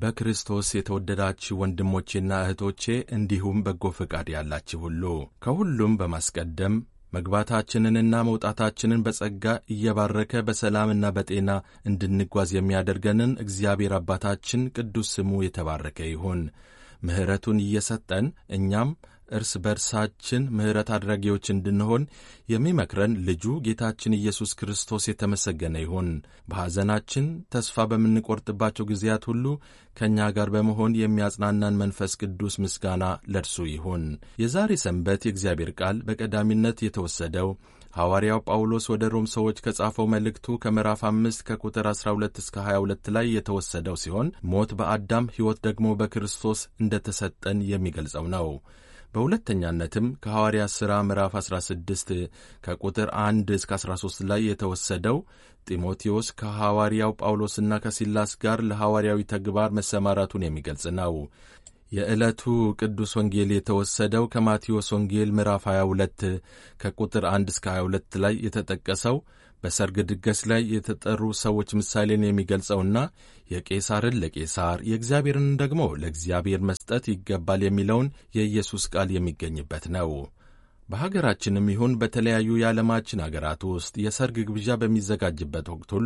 በክርስቶስ የተወደዳችሁ ወንድሞቼና እህቶቼ እንዲሁም በጎ ፈቃድ ያላችሁ ሁሉ ከሁሉም በማስቀደም መግባታችንንና መውጣታችንን በጸጋ እየባረከ በሰላምና በጤና እንድንጓዝ የሚያደርገንን እግዚአብሔር አባታችን ቅዱስ ስሙ የተባረከ ይሁን። ምሕረቱን እየሰጠን እኛም እርስ በርሳችን ምሕረት አድራጊዎች እንድንሆን የሚመክረን ልጁ ጌታችን ኢየሱስ ክርስቶስ የተመሰገነ ይሁን። በሐዘናችን ተስፋ በምንቆርጥባቸው ጊዜያት ሁሉ ከእኛ ጋር በመሆን የሚያጽናናን መንፈስ ቅዱስ ምስጋና ለእርሱ ይሁን። የዛሬ ሰንበት የእግዚአብሔር ቃል በቀዳሚነት የተወሰደው ሐዋርያው ጳውሎስ ወደ ሮም ሰዎች ከጻፈው መልእክቱ ከምዕራፍ አምስት ከቁጥር 12 እስከ 22 ላይ የተወሰደው ሲሆን ሞት በአዳም ሕይወት ደግሞ በክርስቶስ እንደተሰጠን የሚገልጸው ነው። በሁለተኛነትም ከሐዋርያ ሥራ ምዕራፍ 16 ከቁጥር 1 እስከ 13 ላይ የተወሰደው ጢሞቴዎስ ከሐዋርያው ጳውሎስና ከሲላስ ጋር ለሐዋርያዊ ተግባር መሰማራቱን የሚገልጽ ነው። የዕለቱ ቅዱስ ወንጌል የተወሰደው ከማቴዎስ ወንጌል ምዕራፍ 22 ከቁጥር 1 እስከ 22 ላይ የተጠቀሰው በሰርግ ድገስ ላይ የተጠሩ ሰዎች ምሳሌን የሚገልጸውና የቄሳርን ለቄሳር የእግዚአብሔርን ደግሞ ለእግዚአብሔር መስጠት ይገባል የሚለውን የኢየሱስ ቃል የሚገኝበት ነው። በሀገራችንም ይሁን በተለያዩ የዓለማችን አገራት ውስጥ የሰርግ ግብዣ በሚዘጋጅበት ወቅት ሁሉ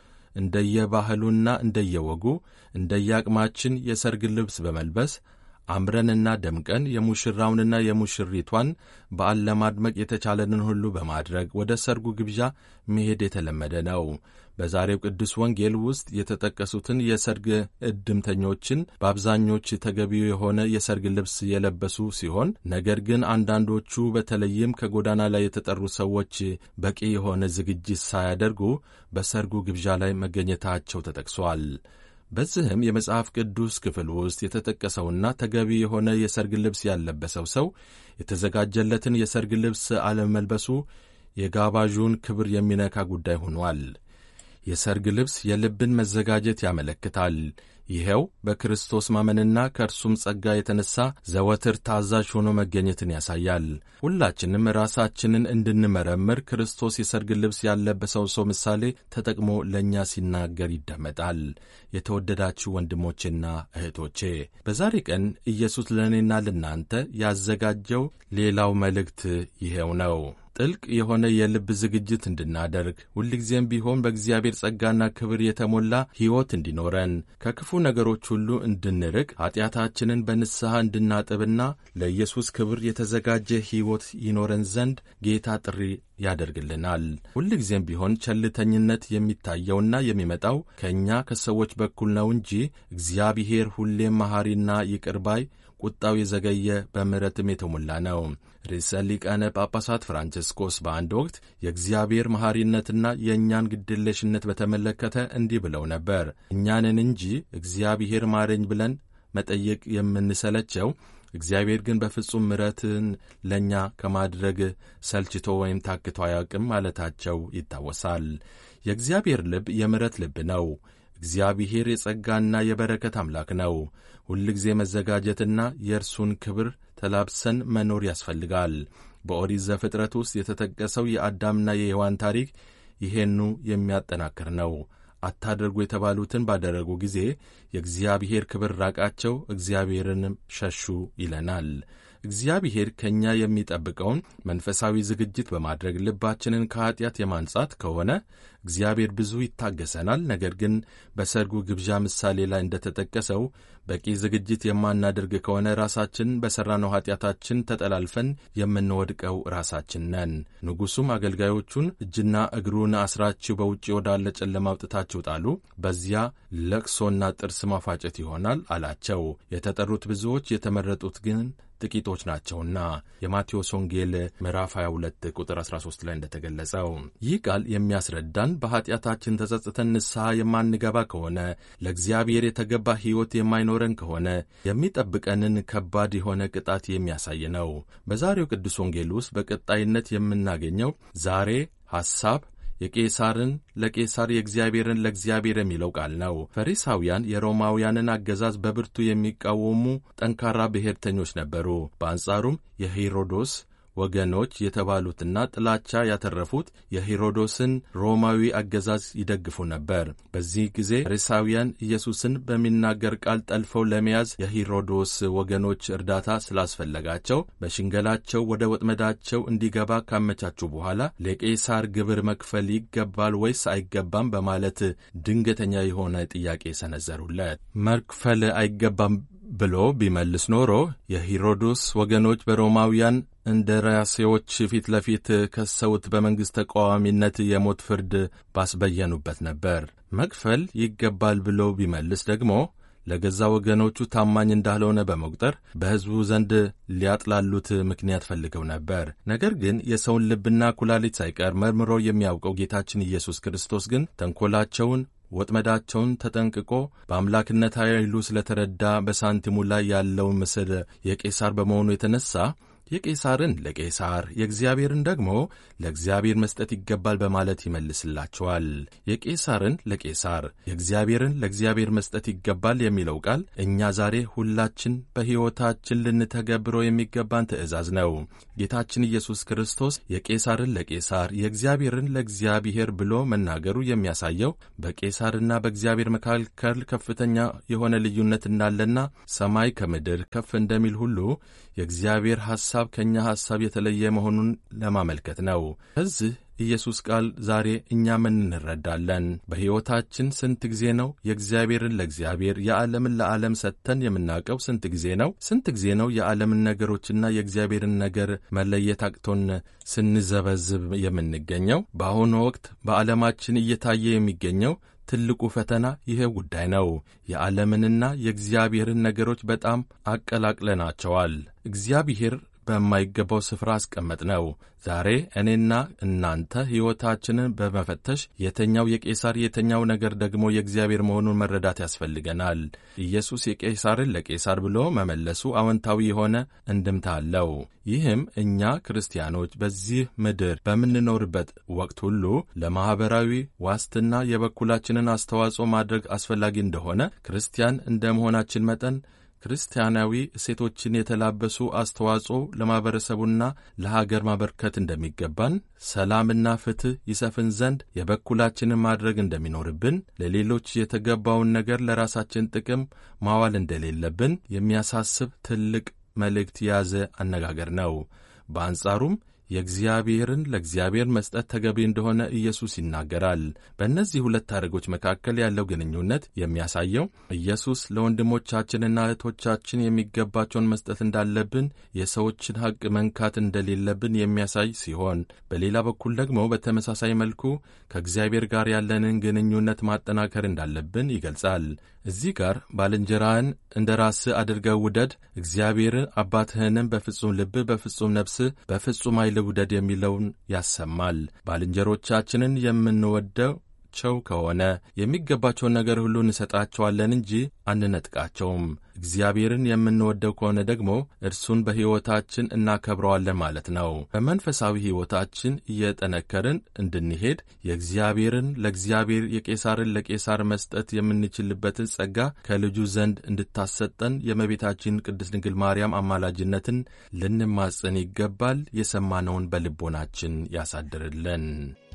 እንደየባህሉና እንደየወጉ እንደየአቅማችን የሰርግ ልብስ በመልበስ አምረንና ደምቀን የሙሽራውንና የሙሽሪቷን በዓል ለማድመቅ የተቻለንን ሁሉ በማድረግ ወደ ሰርጉ ግብዣ መሄድ የተለመደ ነው። በዛሬው ቅዱስ ወንጌል ውስጥ የተጠቀሱትን የሰርግ እድምተኞችን በአብዛኞች ተገቢው የሆነ የሰርግ ልብስ የለበሱ ሲሆን፣ ነገር ግን አንዳንዶቹ በተለይም ከጎዳና ላይ የተጠሩ ሰዎች በቂ የሆነ ዝግጅት ሳያደርጉ በሰርጉ ግብዣ ላይ መገኘታቸው ተጠቅሷል። በዚህም የመጽሐፍ ቅዱስ ክፍል ውስጥ የተጠቀሰውና ተገቢ የሆነ የሰርግ ልብስ ያለበሰው ሰው የተዘጋጀለትን የሰርግ ልብስ አለመልበሱ የጋባዡን ክብር የሚነካ ጉዳይ ሆኗል። የሰርግ ልብስ የልብን መዘጋጀት ያመለክታል። ይኸው በክርስቶስ ማመንና ከእርሱም ጸጋ የተነሳ ዘወትር ታዛዥ ሆኖ መገኘትን ያሳያል። ሁላችንም ራሳችንን እንድንመረምር ክርስቶስ የሰርግ ልብስ ያለበሰው ሰው ምሳሌ ተጠቅሞ ለእኛ ሲናገር ይደመጣል። የተወደዳችሁ ወንድሞቼና እህቶቼ በዛሬ ቀን ኢየሱስ ለእኔና ለእናንተ ያዘጋጀው ሌላው መልእክት ይኸው ነው። ጥልቅ የሆነ የልብ ዝግጅት እንድናደርግ ሁልጊዜም ቢሆን በእግዚአብሔር ጸጋና ክብር የተሞላ ሕይወት እንዲኖረን ከክፉ ነገሮች ሁሉ እንድንርቅ ኃጢአታችንን በንስሐ እንድናጥብና ለኢየሱስ ክብር የተዘጋጀ ሕይወት ይኖረን ዘንድ ጌታ ጥሪ ያደርግልናል። ሁልጊዜም ቢሆን ቸልተኝነት የሚታየውና የሚመጣው ከእኛ ከሰዎች በኩል ነው እንጂ እግዚአብሔር ሁሌም መሐሪና ይቅር ባይ ቁጣው የዘገየ በምሕረትም የተሞላ ነው። ርዕሰ ሊቃነ ጳጳሳት ፍራንቺስኮስ በአንድ ወቅት የእግዚአብሔር መሐሪነትና የእኛን ግድለሽነት በተመለከተ እንዲህ ብለው ነበር። እኛንን እንጂ እግዚአብሔር ማረኝ ብለን መጠየቅ የምንሰለቸው እግዚአብሔር ግን በፍጹም ምሕረትን ለእኛ ከማድረግ ሰልችቶ ወይም ታክቶ አያውቅም ማለታቸው ይታወሳል። የእግዚአብሔር ልብ የምሕረት ልብ ነው። እግዚአብሔር የጸጋና የበረከት አምላክ ነው። ሁልጊዜ መዘጋጀትና የእርሱን ክብር ተላብሰን መኖር ያስፈልጋል። በኦሪት ዘፍጥረት ውስጥ የተጠቀሰው የአዳምና የሔዋን ታሪክ ይሄኑ የሚያጠናክር ነው። አታደርጉ የተባሉትን ባደረጉ ጊዜ የእግዚአብሔር ክብር ራቃቸው፣ እግዚአብሔርንም ሸሹ ይለናል። እግዚአብሔር ከእኛ የሚጠብቀውን መንፈሳዊ ዝግጅት በማድረግ ልባችንን ከኀጢአት የማንጻት ከሆነ እግዚአብሔር ብዙ ይታገሰናል። ነገር ግን በሰርጉ ግብዣ ምሳሌ ላይ እንደተጠቀሰው በቂ ዝግጅት የማናደርግ ከሆነ ራሳችን በሠራነው ኀጢአታችን ተጠላልፈን የምንወድቀው ራሳችን ነን። ንጉሡም አገልጋዮቹን እጅና እግሩን አስራችሁ በውጭ ወዳለ ጨለማ አውጥታችሁ ጣሉ፣ በዚያ ለቅሶና ጥርስ ማፋጨት ይሆናል አላቸው። የተጠሩት ብዙዎች፣ የተመረጡት ግን ጥቂቶች ናቸውና የማቴዎስ ወንጌል ምዕራፍ 22 ቁጥር 13 ላይ እንደተገለጸው ይህ ቃል የሚያስረዳን በኀጢአታችን ተጸጽተን ንስሐ የማንገባ ከሆነ ለእግዚአብሔር የተገባ ሕይወት የማይኖረን ከሆነ የሚጠብቀንን ከባድ የሆነ ቅጣት የሚያሳይ ነው። በዛሬው ቅዱስ ወንጌል ውስጥ በቀጣይነት የምናገኘው ዛሬ ሐሳብ የቄሳርን ለቄሳር የእግዚአብሔርን ለእግዚአብሔር የሚለው ቃል ነው። ፈሪሳውያን የሮማውያንን አገዛዝ በብርቱ የሚቃወሙ ጠንካራ ብሔርተኞች ነበሩ። በአንጻሩም የሄሮዶስ ወገኖች የተባሉትና ጥላቻ ያተረፉት የሄሮዶስን ሮማዊ አገዛዝ ይደግፉ ነበር። በዚህ ጊዜ ፈሪሳውያን ኢየሱስን በሚናገር ቃል ጠልፈው ለመያዝ የሄሮዶስ ወገኖች እርዳታ ስላስፈለጋቸው በሽንገላቸው ወደ ወጥመዳቸው እንዲገባ ካመቻቹ በኋላ ለቄሳር ግብር መክፈል ይገባል ወይስ አይገባም በማለት ድንገተኛ የሆነ ጥያቄ ሰነዘሩለት። መክፈል አይገባም ብሎ ቢመልስ ኖሮ የሄሮዶስ ወገኖች በሮማውያን እንደራሴዎች ፊት ለፊት ከሰውት በመንግሥት ተቃዋሚነት የሞት ፍርድ ባስበየኑበት ነበር። መክፈል ይገባል ብሎ ቢመልስ ደግሞ ለገዛ ወገኖቹ ታማኝ እንዳልሆነ በመቁጠር በሕዝቡ ዘንድ ሊያጥላሉት ምክንያት ፈልገው ነበር። ነገር ግን የሰውን ልብና ኩላሊት ሳይቀር መርምሮ የሚያውቀው ጌታችን ኢየሱስ ክርስቶስ ግን ተንኰላቸውን ወጥመዳቸውን ተጠንቅቆ በአምላክነት ኃይሉ ስለተረዳ በሳንቲሙ ላይ ያለውን ምስል የቄሳር በመሆኑ የተነሳ የቄሳርን ለቄሳር የእግዚአብሔርን ደግሞ ለእግዚአብሔር መስጠት ይገባል በማለት ይመልስላቸዋል። የቄሳርን ለቄሳር የእግዚአብሔርን ለእግዚአብሔር መስጠት ይገባል የሚለው ቃል እኛ ዛሬ ሁላችን በሕይወታችን ልንተገብረው የሚገባን ትእዛዝ ነው። ጌታችን ኢየሱስ ክርስቶስ የቄሳርን ለቄሳር የእግዚአብሔርን ለእግዚአብሔር ብሎ መናገሩ የሚያሳየው በቄሳርና በእግዚአብሔር መካከል ከፍተኛ የሆነ ልዩነት እንዳለና ሰማይ ከምድር ከፍ እንደሚል ሁሉ የእግዚአብሔር ሐሳብ ከእኛ ሐሳብ የተለየ መሆኑን ለማመልከት ነው። ከዚህ ኢየሱስ ቃል ዛሬ እኛ ምን እንረዳለን? በሕይወታችን ስንት ጊዜ ነው የእግዚአብሔርን ለእግዚአብሔር የዓለምን ለዓለም ሰጥተን የምናውቀው? ስንት ጊዜ ነው? ስንት ጊዜ ነው የዓለምን ነገሮችና የእግዚአብሔርን ነገር መለየት አቅቶን ስንዘበዝብ የምንገኘው? በአሁኑ ወቅት በዓለማችን እየታየ የሚገኘው ትልቁ ፈተና ይሄ ጉዳይ ነው። የዓለምንና የእግዚአብሔርን ነገሮች በጣም አቀላቅለናቸዋል። እግዚአብሔር በማይገባው ስፍራ አስቀመጥ ነው። ዛሬ እኔና እናንተ ሕይወታችንን በመፈተሽ የተኛው የቄሳር የተኛው ነገር ደግሞ የእግዚአብሔር መሆኑን መረዳት ያስፈልገናል። ኢየሱስ የቄሳርን ለቄሳር ብሎ መመለሱ አዎንታዊ የሆነ እንድምታ አለው። ይህም እኛ ክርስቲያኖች በዚህ ምድር በምንኖርበት ወቅት ሁሉ ለማኅበራዊ ዋስትና የበኩላችንን አስተዋጽኦ ማድረግ አስፈላጊ እንደሆነ ክርስቲያን እንደ መሆናችን መጠን ክርስቲያናዊ እሴቶችን የተላበሱ አስተዋጽኦ ለማኅበረሰቡና ለሀገር ማበርከት እንደሚገባን፣ ሰላምና ፍትሕ ይሰፍን ዘንድ የበኩላችንን ማድረግ እንደሚኖርብን፣ ለሌሎች የተገባውን ነገር ለራሳችን ጥቅም ማዋል እንደሌለብን የሚያሳስብ ትልቅ መልእክት የያዘ አነጋገር ነው። በአንጻሩም የእግዚአብሔርን ለእግዚአብሔር መስጠት ተገቢ እንደሆነ ኢየሱስ ይናገራል። በእነዚህ ሁለት ታሪኮች መካከል ያለው ግንኙነት የሚያሳየው ኢየሱስ ለወንድሞቻችንና እህቶቻችን የሚገባቸውን መስጠት እንዳለብን፣ የሰዎችን ሐቅ መንካት እንደሌለብን የሚያሳይ ሲሆን፣ በሌላ በኩል ደግሞ በተመሳሳይ መልኩ ከእግዚአብሔር ጋር ያለንን ግንኙነት ማጠናከር እንዳለብን ይገልጻል። እዚህ ጋር ባልንጀራህን እንደ ራስህ አድርገህ ውደድ፣ እግዚአብሔርን አባትህንም በፍጹም ልብህ፣ በፍጹም ነፍስህ፣ በፍጹም ኃይል ውደድ የሚለውን ያሰማል። ባልንጀሮቻችንን የምንወደቸው ከሆነ የሚገባቸውን ነገር ሁሉ እንሰጣቸዋለን እንጂ አንነጥቃቸውም። እግዚአብሔርን የምንወደው ከሆነ ደግሞ እርሱን በሕይወታችን እናከብረዋለን ማለት ነው። በመንፈሳዊ ሕይወታችን እየጠነከርን እንድንሄድ የእግዚአብሔርን ለእግዚአብሔር የቄሳርን ለቄሳር መስጠት የምንችልበትን ጸጋ ከልጁ ዘንድ እንድታሰጠን የእመቤታችን ቅድስት ድንግል ማርያም አማላጅነትን ልንማጽን ይገባል። የሰማነውን በልቦናችን ያሳድርልን።